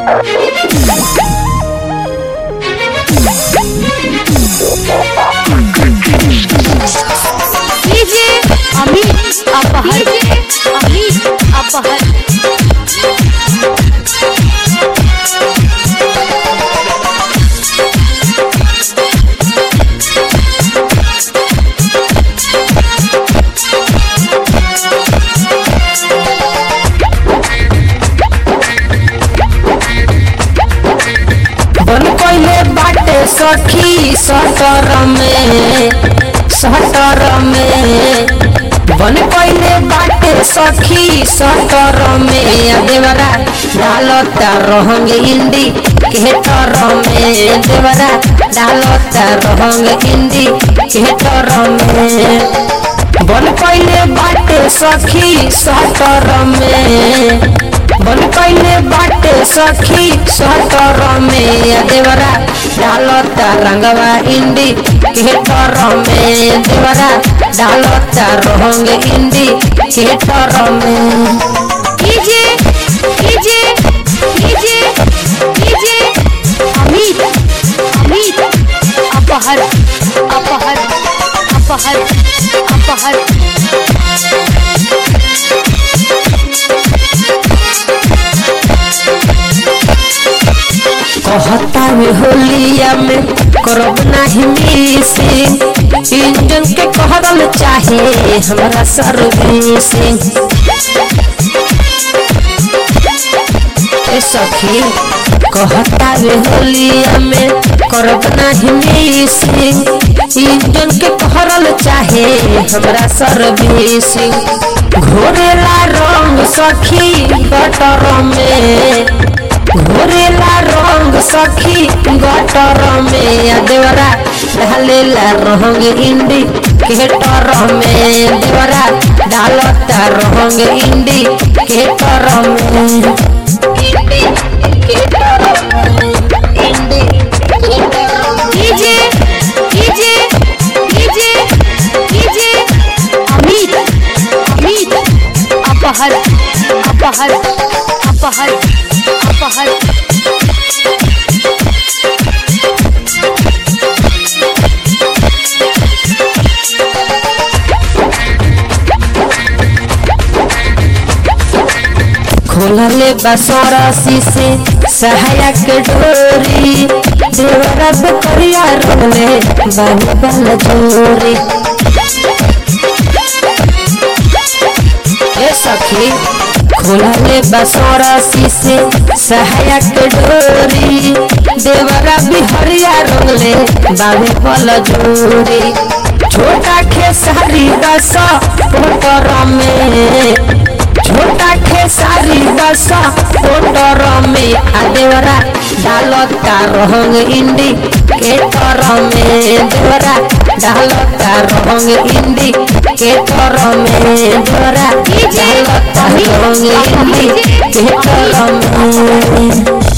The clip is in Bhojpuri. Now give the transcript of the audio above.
डीजे अमित अपहर अमित अपहर बन कोइले बाटे सखी सटर में सटर में बन कोइले बाटे सखी सटर में आ देवरा डालता रहंग इंडी केटर में देवरा डालता रहंग इंडी केटर में बन कोइले बाटे सखी सटर में बन कैले बाटे सखी सटर में देवरा डालता रंगवा इंडी केटर में देवरा डालता रंग इंडी केटर में DJ DJ DJ DJ Amit Amit अपहर अपहर अपहर अपहर कहता में होलिया में करब नाही मिसिंग इंजन के कहल चाहे हमरा सर्विसिंग ए सखी कहता वे होलिया में करब नाही मिसिंग इंजन के कहल चाहे हमरा सर्विसिंग घोरेला रंग सखी गटर में घोरेला रंग सखी गटर में आ देवरा ढालेला रंग इंडी केटर में देवरा डालता रंग इंडी केटर में इंडी केटर में इंडी केटर में DJ DJ DJ DJ Amit Amit अपहर अपहर अपहर अपहर खोलले बसरसी से सहायक डोरी देवरा करिया रोले बानी बल जोरी ए सखी खोलले बसरसी से सहायक डोरी देवरा बिहरिया रोले बानी बल जोरी छोटा खेसारी दस पोटर में छोटा खेसारी दशा पोटर में आ देवरा डालता रंग इंडी केटर में देवरा डालता रंग इंडी केटर में देवरा डालता रंग इंडी केटर में